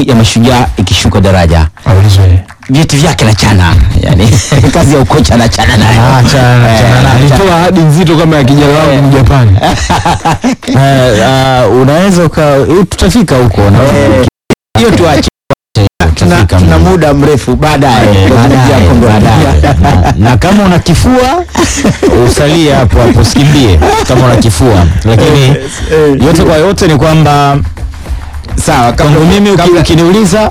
ya Mashujaa ikishuka daraja Aulizwe. vyeti vyake na chana yani kazi ya ukocha na chana nayo Ah, chana- Eh, chana naye. alitoa ahadi nzito kama ya kijana wangu Mjapani. Eh, ah, unaweza uka eh, tutafika huko na hiyo tuache tuna, tutafika tuna mbele. muda mrefu baadaye Eh, tutazungumzia baadaye, kombe la baadaye. dunia. Na- na kama una kifua usalie hapo hapo usikimbie kama una kifua lakini yote kwa yote ni kwamba sawa kwangu mimi uki- kabla- ukiniuliza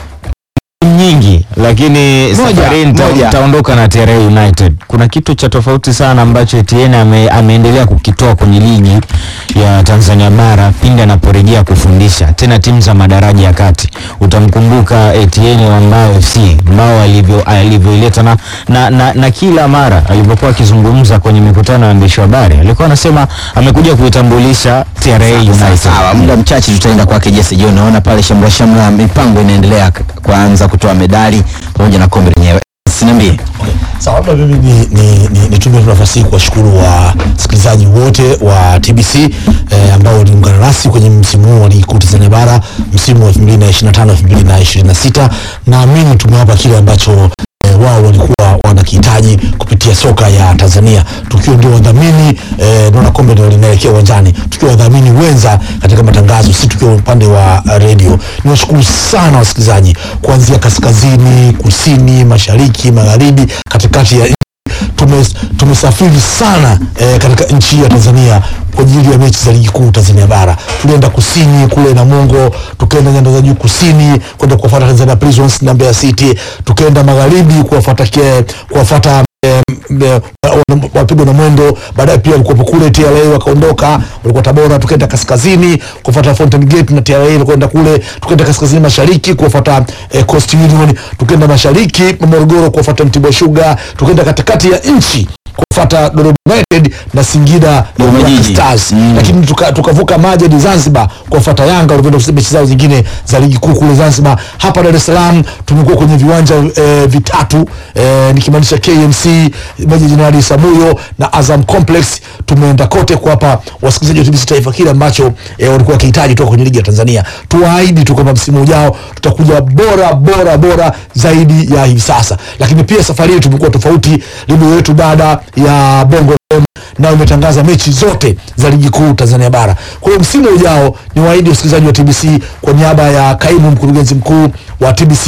nyingi lakini Moja, safari nita- moja. nitaondoka na TRA United. Kuna kitu cha tofauti sana ambacho Etienne ame, ameendelea kukitoa kwenye ligi ya Tanzania bara pindi anaporejea kufundisha tena timu za madaraja ya kati. Utamkumbuka Etienne wa Mbao FC Mbao alivyo alivyoileta na, na, na, na kila mara alivyokuwa akizungumza kwenye mikutano ya waandishi wa habari alikuwa anasema amekuja kuitambulisha TRA United. Sawa, muda mchache tutaenda kwake Jesse John. Naona pale shamra shamra mipango inaendelea k- kuanza kutoa medali pamoja na kombe lenyewe. Siniambie. Sawa, labda mimi ni, ni, ni, nitumie tu nafasi hii kuwashukuru wasikilizaji wote wa TBC eh, ambao waliungana nasi kwenye msimu huu wa ligi kuu Tanzania bara msimu wa 2025 2026. Naamini tumewapa kile ambacho eh, wao walikuwa wanakihitaji kupitia soka ya Tanzania, tukiwa ndio wadhamini eh, naona kombe ndio linaelekea uwanjani, tukiwa wadhamini wenza katika matangazo, si tukiwa upande wa uh, redio. Niwashukuru sana wasikilizaji kuanzia kaskazini, kusini, mashariki, magharibi, katikati ya tume, tumesafiri sana eh, katika nchi hii ya Tanzania kwa ajili ya mechi za ligi kuu Tanzania bara. Tulienda kusini kule Namungo, tukaenda nyanda za juu kusini kwenda kuwafuata Tanzania Prisons na Mbeya City, tukaenda magharibi kuwafuata ke- kuwafuata eh, eh, wana- wapigwa na mwendo baadaye pia walikuwepo kule TRA wakaondoka walikuwa Tabora tukaenda kaskazini kufuata Fountain Gate na TRA wakaenda kule tukaenda kaskazini mashariki kuwafuata eh, Coast Union tukaenda mashariki Morogoro kuwafuata Mtibwa Sugar tukaenda katikati ya nchi kufuata Dodoma United na Singida Dodoma Black Jiji. Stars Mm. lakini tuka- tukavuka maji hadi Zanzibar kuwafuata Yanga walivyoenda kucheza mechi zao zingine za ligi kuu kule Zanzibar. Hapa Dar es Salaam tumekuwa kwenye viwanja eh, vitatu eh, nikimaanisha KMC, Meja Jenerali Samuyo na Azam Complex. Tumeenda kote kuwapa wasikilizaji wa TBC Taifa kile ambacho eh, walikuwa wakihitaji kutoka kwenye ligi ya Tanzania. Tuwaahidi tu kwamba msimu ujao tutakuja bora bora bora zaidi ya hivi sasa, lakini pia safari hii tumekuwa tofauti. Redio yetu baada ya Bongo FM nayo imetangaza mechi zote za ligi kuu Tanzania bara. Kwa hiyo msimu ujao ni waahidi wasikilizaji wa TBC kwa niaba ya kaimu mkurugenzi mkuu wa TBC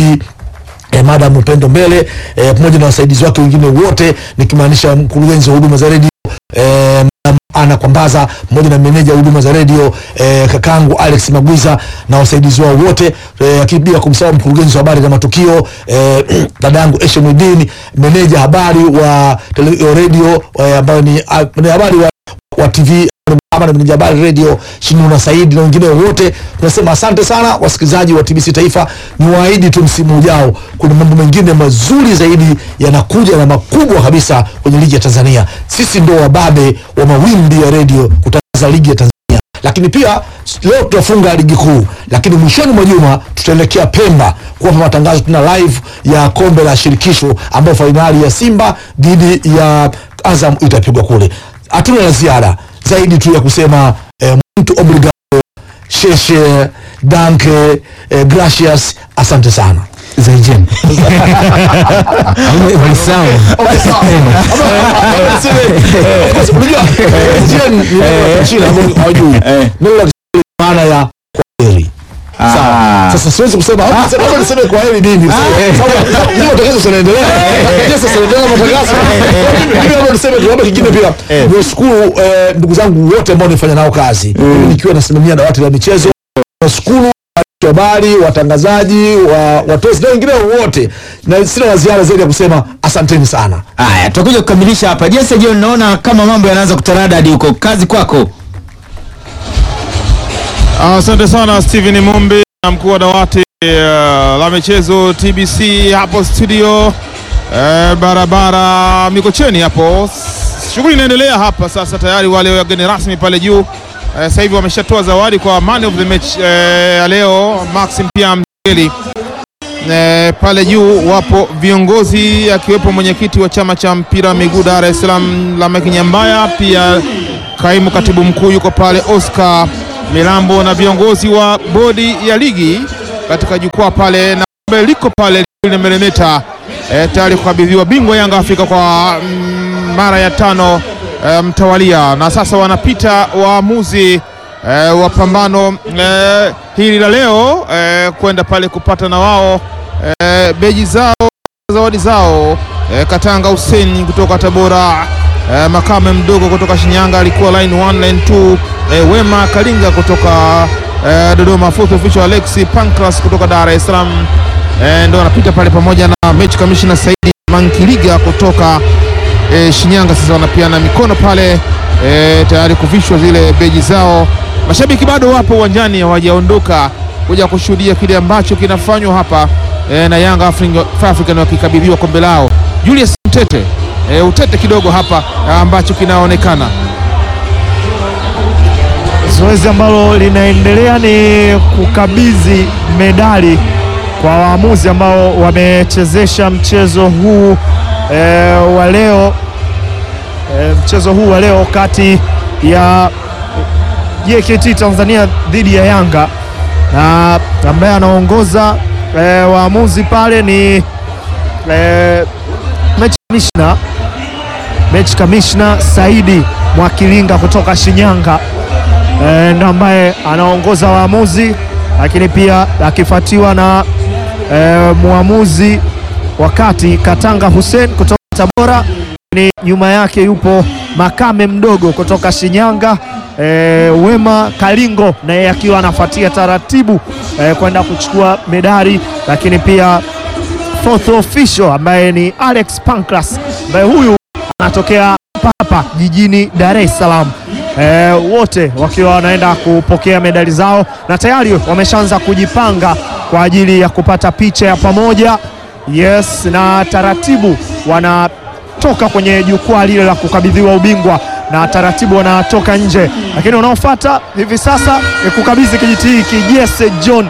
eh, Madam Upendo Mbele eh, pamoja na wasaidizi wake wengine wote nikimaanisha mkurugenzi wa huduma za redio eh, Madam Ana Kwambaza pamoja na meneja wa huduma za redio eh, kakangu Alex Magwiza na wasaidizi wao wote eh, lakini bila kumsahau mkurugenzi wa habari na matukio eh, dadangu Eshemudin meneja habari wa tele- redio eh, ambayo ni ah, ni habari wa, wa TV ama na meneja habari redio Shinuna Saidi na wengine wote, tunasema asante sana wasikilizaji wa TBC Taifa. Ni waahidi tu msimu ujao kuna mambo mengine mazuri zaidi yanakuja na makubwa kabisa kwenye ligi ya Tanzania. Sisi ndio wababe wa mawimbi ya redio kutangaza ligi ya Tanzania, lakini pia leo tutafunga ligi kuu, lakini mwishoni mwa juma tutaelekea Pemba kuwapa matangazo. Tuna live ya kombe la shirikisho ambayo fainali ya Simba dhidi ya Azam itapigwa kule. Hatuna la ziada zaidi tu ya kusema eh, mtu obrigado sheshe danke eh, gracias asante sana Zaijen. Walisahau. Okay, sawa. Ama- niseme, of course, unajua, eh, Jen ni neno la Kichina ambalo hawajui. Neno la Kiswahili maana ya kwaheri. Sawa. Sasa siwezi kusema hapa sasa hapa niseme kwa heri nini? Sababu hiyo matangazo yanaendelea. Lakini sasa yanaendelea matangazo. Mimi hapo niseme tu hapa kingine pia. Niwashukuru eh, ndugu zangu wote ambao nifanya nao kazi. Mimi nikiwa nasimamia dawati la michezo. Nashukuru waandishi wa habari, watangazaji, wa watozi na wengine wote. Na sina la ziada zaidi ya kusema asanteni sana. Haya, tutakuja kukamilisha hapa. Jesse John, naona kama mambo yanaanza kutaradadi huko. Kazi kwako. Asante sana Steven Mumbi na mkuu wa dawati uh, la michezo TBC hapo studio uh, barabara Mikocheni hapo. S- Shughuli inaendelea hapa sasa, tayari wale wageni rasmi pale juu uh, sasa hivi wameshatoa zawadi kwa man of the match uh, ya leo Maxim pia Mgeli. E, pale juu wapo viongozi akiwepo mwenyekiti wa chama cha mpira wa miguu Dar es Salaam Lameck Nyambaya, pia kaimu katibu mkuu yuko pale Oscar Milambo na viongozi wa bodi ya ligi katika jukwaa pale na kombe liko pale limelemeta e, tayari kukabidhiwa bingwa Yanga Afrika kwa mm, mara ya tano e, mtawalia, na sasa wanapita waamuzi e, wa pambano e, hili la leo e, kwenda pale kupata na wao e, beji zao zawadi zao e, Katanga Hussein kutoka Tabora e, Makame mdogo kutoka Shinyanga alikuwa line 1 line 2 e, Wema Kalinga kutoka e, Dodoma, fourth official Alexi Pancras kutoka Dar es Salaam e, ndo anapita pale pamoja na mechi commissioner Saidi Mankiliga kutoka e, Shinyanga. Sasa wanapiana mikono pale e, tayari kuvishwa zile beji zao. Mashabiki bado wapo uwanjani, hawajaondoka kuja kushuhudia kile ambacho kinafanywa hapa e, na Yanga African, African wakikabidhiwa kombe lao. Julius Mtete e, utete kidogo hapa ambacho kinaonekana Zoezi ambalo linaendelea ni kukabidhi medali kwa waamuzi ambao wamechezesha mchezo huu e, wa leo e, mchezo huu wa leo kati ya JKT Tanzania dhidi ya Yanga na ambaye anaongoza e, waamuzi pale ni e, mechi kamishna mechi kamishna Saidi Mwakilinga kutoka Shinyanga e, ndo ambaye anaongoza waamuzi, lakini pia akifuatiwa na e, mwamuzi wakati Katanga Hussein kutoka Tabora, ni nyuma yake yupo Makame mdogo kutoka Shinyanga e, Wema Kalingo naye akiwa anafuatia taratibu e, kwenda kuchukua medali, lakini pia fourth official ambaye ni Alex Pancras ambaye huyu anatokea hapa jijini Dar es Salaam. E, wote wakiwa wanaenda kupokea medali zao na tayari wameshaanza kujipanga kwa ajili ya kupata picha ya pamoja. Yes, na taratibu wanatoka kwenye jukwaa lile la kukabidhiwa ubingwa na taratibu wanatoka nje, lakini wanaofuata hivi sasa ni kukabidhi kijiti hiki Jesse John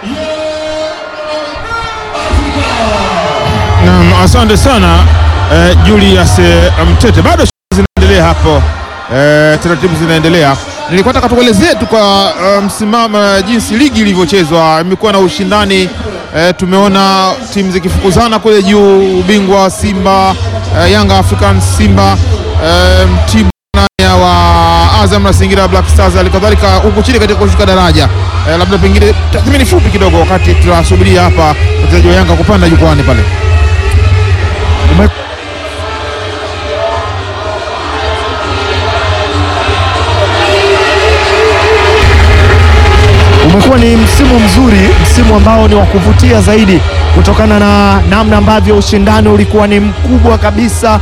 Naam, asante sana eh, Julius eh, Mtete. Bado shughuli zinaendelea hapo eh, taratibu zinaendelea. Nilikuwa nataka tukuelezee tu kwa eh, msimamo jinsi ligi ilivyochezwa. Imekuwa na ushindani eh, tumeona timu zikifukuzana kule juu, ubingwa Simba eh, Yanga African Simba eh, timu ya wa Azam na Singida Black Stars, halikadhalika huku chini katika kushuka daraja eh, labda pengine tathmini fupi kidogo, wakati tunasubiria hapa wachezaji wa Yanga kupanda jukwani pale. umekuwa ni msimu mzuri, msimu ambao ni wa kuvutia zaidi kutokana na namna ambavyo ushindani ulikuwa ni mkubwa kabisa.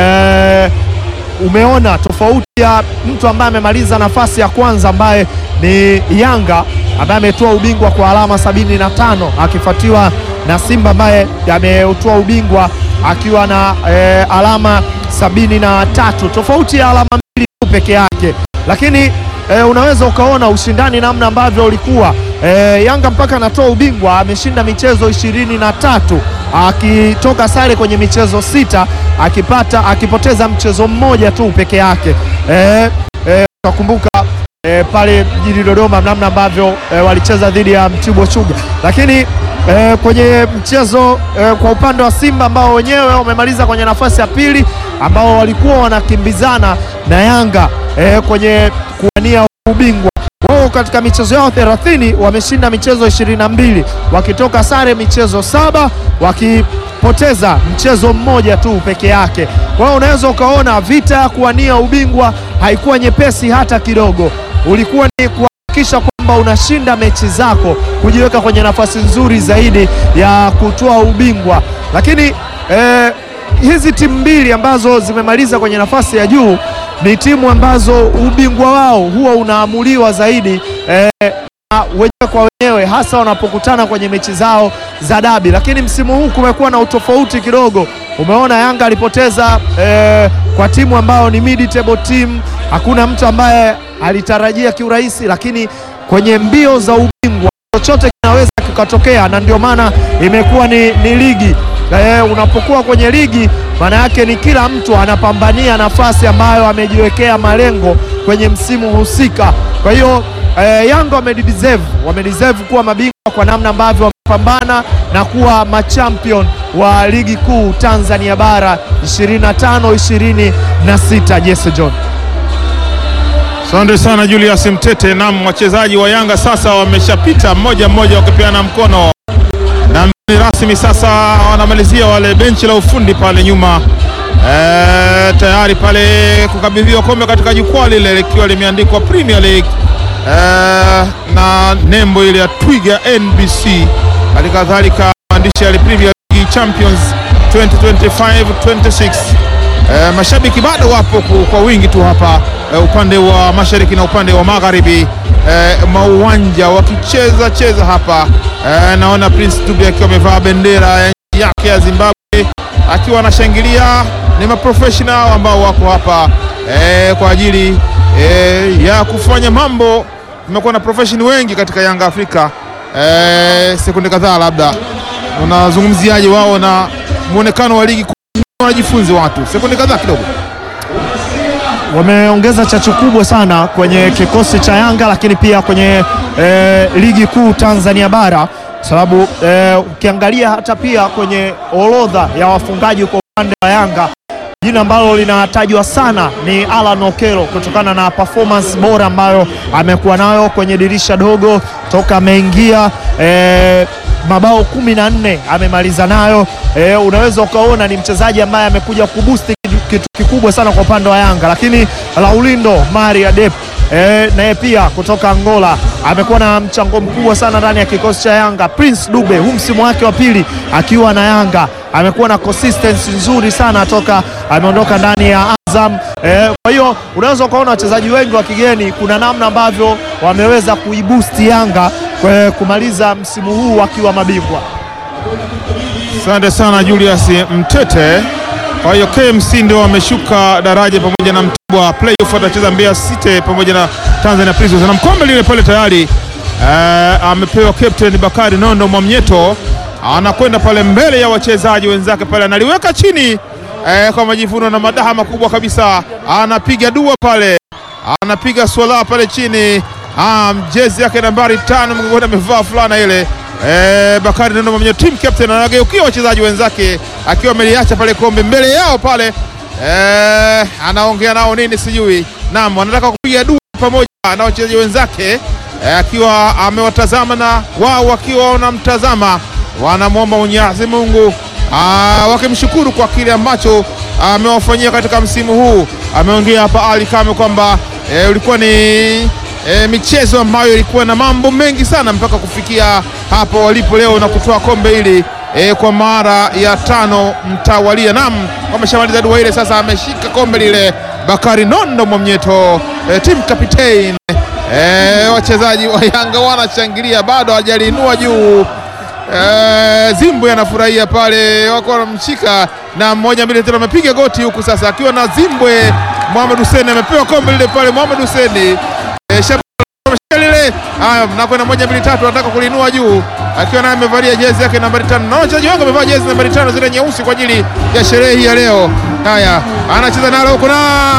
Eh, umeona tofauti ya mtu ambaye amemaliza nafasi ya kwanza ambaye ni Yanga ambaye ametoa ubingwa kwa alama sabini na tano akifuatiwa na Simba ambaye ametoa ubingwa akiwa na eh, alama sabini na tatu tofauti ya alama mbili tu peke yake, lakini E, unaweza ukaona ushindani namna ambavyo ulikuwa e, Yanga mpaka anatoa ubingwa ameshinda michezo ishirini na tatu akitoka sare kwenye michezo sita akipata akipoteza mchezo mmoja tu peke yake. E, e, utakumbuka e, pale jijini Dodoma namna ambavyo e, walicheza dhidi ya Mtibwa Sugar, lakini e, kwenye mchezo e, kwa upande wa Simba ambao wenyewe wamemaliza kwenye nafasi ya pili ambao walikuwa wanakimbizana na Yanga e, kwenye kuwania ubingwa wao katika michezo yao 30 wameshinda michezo 22 wakitoka sare michezo saba wakipoteza mchezo mmoja tu peke yake. Kwa hiyo unaweza ukaona vita ya kuwania ubingwa haikuwa nyepesi hata kidogo, ulikuwa ni kuhakikisha kwamba unashinda mechi zako kujiweka kwenye nafasi nzuri zaidi ya kutoa ubingwa, lakini eh, hizi timu mbili ambazo zimemaliza kwenye nafasi ya juu ni timu ambazo ubingwa wao huwa unaamuliwa zaidi eh, na wenyewe kwa wenyewe, hasa wanapokutana kwenye mechi zao za dabi. Lakini msimu huu kumekuwa na utofauti kidogo. Umeona Yanga alipoteza eh, kwa timu ambayo ni mid table team. Hakuna mtu ambaye alitarajia kiurahisi, lakini kwenye mbio za ubingwa chochote kinaweza kikatokea, na ndio maana imekuwa ni, ni ligi eh, unapokuwa kwenye ligi maana yake ni kila mtu anapambania nafasi ambayo amejiwekea malengo kwenye msimu husika. Kwa hiyo eh, Yanga wamedeserve wamedeserve kuwa mabingwa kwa namna ambavyo wamepambana na kuwa machampion wa ligi kuu Tanzania bara 25 26. Jesse John. Asante sana Julius Mtete. Naam, wachezaji wa Yanga sasa wameshapita mmoja mmoja wakipeana mkono, na ni rasmi sasa wanamalizia wale benchi la ufundi pale nyuma e, tayari pale kukabidhiwa kombe katika jukwaa lile likiwa limeandikwa Premier League e, na nembo ile ya Twiga NBC, hali kadhalika maandishi ya Premier League Champions 2025 26 E, mashabiki bado wapo ku- kwa wingi tu hapa e, upande wa mashariki na upande wa magharibi e, mauwanja wakicheza cheza hapa e, naona Prince Dube akiwa amevaa bendera ya nchi yake ya Zimbabwe akiwa anashangilia. Ni maprofessional ambao wako hapa e, kwa ajili e, ya kufanya mambo. Tumekuwa na profession wengi katika Yanga Afrika. E, sekunde kadhaa, labda unazungumziaje wao na muonekano wa ligi kuu? wanajifunze watu sekunde kadhaa kidogo. wameongeza chachu kubwa sana kwenye kikosi cha Yanga, lakini pia kwenye eh, ligi kuu Tanzania bara, sababu eh, ukiangalia hata pia kwenye orodha ya wafungaji kwa upande wa Yanga jina ambalo linatajwa sana ni Alan Okelo kutokana na performance bora ambayo amekuwa nayo kwenye dirisha dogo toka ameingia eh, mabao kumi na nne amemaliza nayo. Eh, unaweza ukaona ni mchezaji ambaye amekuja kubusti kitu, kitu kikubwa sana kwa upande wa Yanga, lakini Laulindo Maria Dep eh, naye pia kutoka Angola amekuwa na mchango mkubwa sana ndani ya kikosi cha Yanga. Prince Dube huu msimu wake wa pili akiwa na Yanga amekuwa na consistency nzuri sana toka ameondoka ndani ya Azam. Eh, kwa hiyo unaweza ukaona wachezaji wengi wa kigeni, kuna namna ambavyo wameweza kuibusti Yanga kwa kumaliza msimu huu wakiwa mabingwa. Asante sana Julius Mtete. Kwa hiyo KMC ndio wameshuka daraja pamoja na Mtibwa. Playoff atacheza Mbeya City pamoja na Tanzania Prisons, na mkombe lile pale tayari eh, amepewa captain Bakari Nondo Mwamnyeto, anakwenda pale mbele ya wachezaji wenzake pale, analiweka chini eh, kwa majivuno na madaha makubwa kabisa, anapiga dua pale, anapiga swala pale chini. Ah, jezi yake nambari tano mgongoni amevaa fulana ile Eh, Bakari Nondo Mwamnyeto team captain anageukia wachezaji wenzake akiwa ameliacha pale kombe mbele yao pale. Eh, anaongea nao nini sijui. Naam, anataka kupiga dua pamoja na wachezaji wenzake eh, akiwa amewatazama na wao wakiwa wanamtazama, wanamwomba Mwenyezi Mungu ah, wakimshukuru kwa kile ambacho amewafanyia katika msimu huu. Ameongea hapa Ali Kame kwamba eh, ulikuwa ni e, michezo ambayo ilikuwa na mambo mengi sana mpaka kufikia hapo walipo leo na kutoa kombe hili e, kwa mara ya tano mtawalia. Naam, wameshamaliza dua ile, sasa ameshika kombe lile Bakari Nondo Mwamnyeto, e, team captain. E, wachezaji wa Yanga wanashangilia, bado hawajaliinua juu. E, Zimbwe anafurahia pale, wako wanamshika na mmoja mbili tena, amepiga goti huku sasa, akiwa na Zimbwe. Mohamed Hussein amepewa kombe lile pale, Mohamed Hussein e, lile haya, mnakwenda moja mbili tatu, anataka kulinua juu akiwa naye amevalia jezi yake nambari tano, na wachezaji wangu wamevaa jezi nambari tano zile nyeusi kwa ajili ya sherehe hii ya leo. Haya, anacheza nalo huko na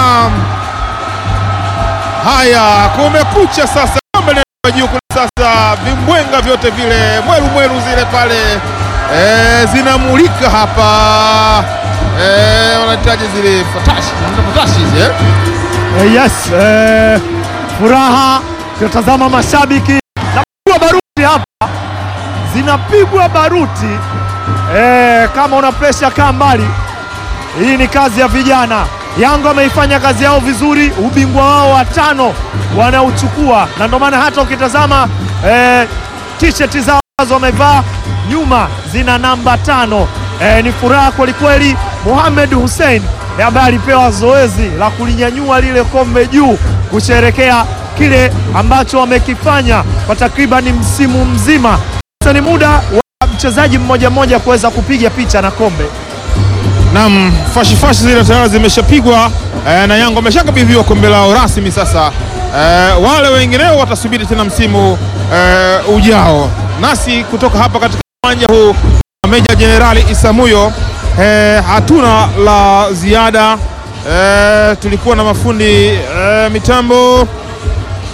haya, kumekucha sasa, kombe linakuwa juu kuna sasa, vimbwenga vyote vile mweru mweru zile pale e, zinamulika hapa e, wanahitaji zile fatashi, fatashi hizi eh? Eh, yes, eh, furaha tutazama mashabiki napigwa baruti hapa, zinapigwa baruti eh, kama una presha kaa mbali. Hii ni kazi ya vijana. Yanga wameifanya kazi yao vizuri, ubingwa wao wa tano wanauchukua, na ndio maana hata ukitazama eh, t-shirt zao ambazo wamevaa nyuma zina namba tano. Eh, ni furaha kwelikweli. Mohamed Hussein ambaye alipewa zoezi la kulinyanyua lile kombe juu kusherekea kile ambacho wamekifanya kwa takriban msimu mzima. Sasa ni muda wa mchezaji mmoja mmoja kuweza kupiga picha na kombe. Naam, fashi fashi zile tayari zimeshapigwa eh, na Yanga wameshakabidhiwa kombe lao rasmi sasa. Eh, wale wengineo watasubiri tena msimu eh, ujao. Nasi kutoka hapa katika uwanja huu wa Meja Jenerali Isamuyo eh, hatuna la ziada eh, tulikuwa na mafundi eh, mitambo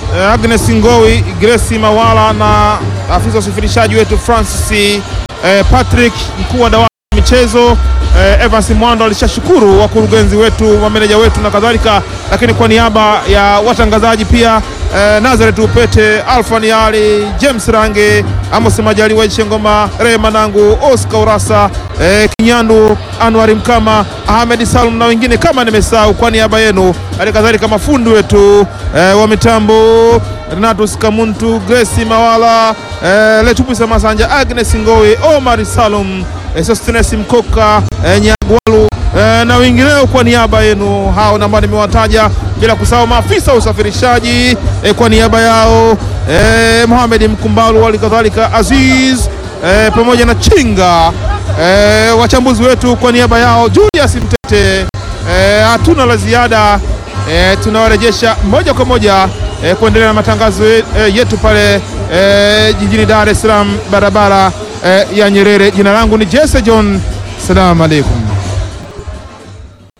eh, Agnes Ngowi, Grace Mawala na afisa usafirishaji wetu Francis eh, Patrick, mkuu wa dawati la michezo eh, Evans Mwando alishashukuru wakurugenzi wetu, mameneja wetu na kadhalika, lakini kwa niaba ya watangazaji pia eh, Nazareth Upete, Alfani Ali, James Range, Amos Majaliwa, Chengoma, Rehema Nangu, Oscar Urasa, eh, Kinyandu, Anwari Mkama, Ahmed Salum na wengine kama nimesahau, kwa niaba yenu, hali kadhalika mafundi wetu eh, wa mitambo Renatus Kamuntu, Grace Mawala, eh, Letupisa Masanja, Agnes Ngowe, Omar Salum, eh, Sostenes Mkoka, eh, Nyagwalu eh, na wengineo kwa niaba yenu hao ambao nimewataja, bila kusahau maafisa wa usafirishaji eh, kwa niaba yao eh, Mohamed Mkumbalu, hali kadhalika Aziz eh, pamoja na Chinga eh, wachambuzi wetu kwa niaba yao Julius Mtete. Eh, hatuna la ziada eh, tunawarejesha moja kwa moja eh, kuendelea na matangazo ye- eh, yetu pale eh, jijini Dar es Salaam, barabara eh, ya Nyerere. Jina langu ni Jesse John, salamu alaikum.